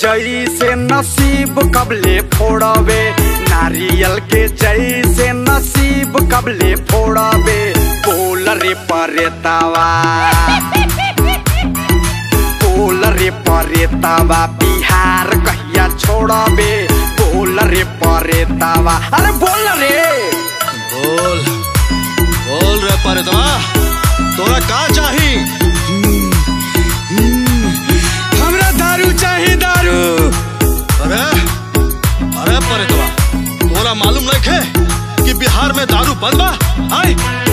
जैसे नसीब कबले फोड़बे नारियल के जैसे नसीब कबले फोड़बे बोल रे परेतावा बोल रे परेतावा बिहार कहिया छोड़बे बोल रे परेतावा अरे बोल रे बोल बोल रे परतवा तोरा का चाही हमरा दारू चाहिए दारू अरे अरे परतवा तोरा मालूम नहीं खे कि बिहार में दारू बंद बा आय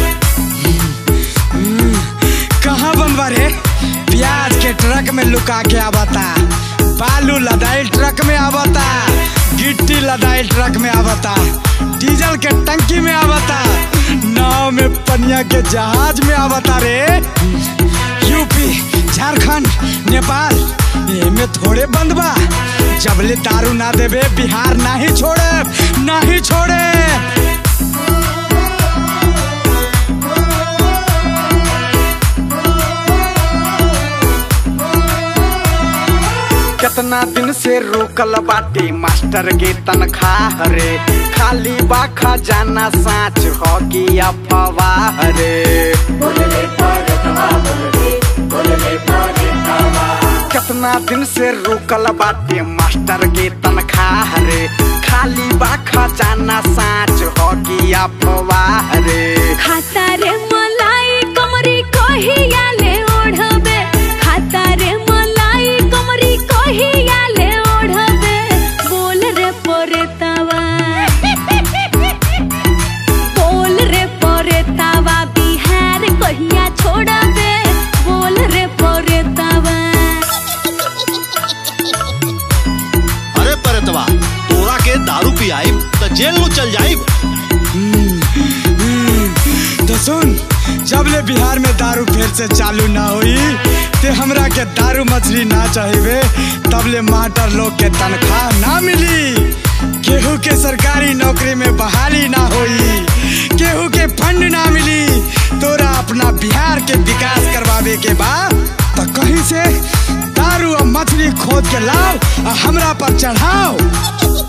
कहाँ बनवा रे प्याज के ट्रक में लुका के आवता बालू लदाइल ट्रक में आवता गिट्टी लदाइल ट्रक में आवता डीजल के टंकी में आवता नाव में पनिया के जहाज में आवता रे यूपी झारखंड नेपाल एमे थोड़े बंद बा जबले दारू ना देबे बिहार ना ही छोड़े ना ही छोड़े कितना दिन से रुकल बाटे मास्टर के तनख्वाह रे खाली बा खजाना साँच हो कि अफवाह रे कितना दिन से रुकल बाटे मास्टर के तनख्वाह रे खाली बा खजाना साँच हो कि अफवाह रे खाता रे मलाई कमरी कहिया ले ओढ़बे खाता रे मलाई कमरी कहिया ले ओढ़बे बोल रे पोरेतावा बोल रे पोरेतावा बिहार कहिया छोड़बे बोल रे पोरेतावा अरे परतवा तोरा के दारू पियाई त जेल में चल जाई तो सुन जब ले बिहार में दारू फिर से चालू ना हुई ते हमरा के दारू मछली ना चाहिए तब ले मास्टर लोग के तनख्वाह ना मिली केहू के सरकारी नौकरी में बहाली ना हुई केहू के फंड ना मिली तोरा अपना बिहार के विकास करवावे के बाद तो कहीं से दारू और मछली खोद के लाओ और हमरा पर चढ़ाओ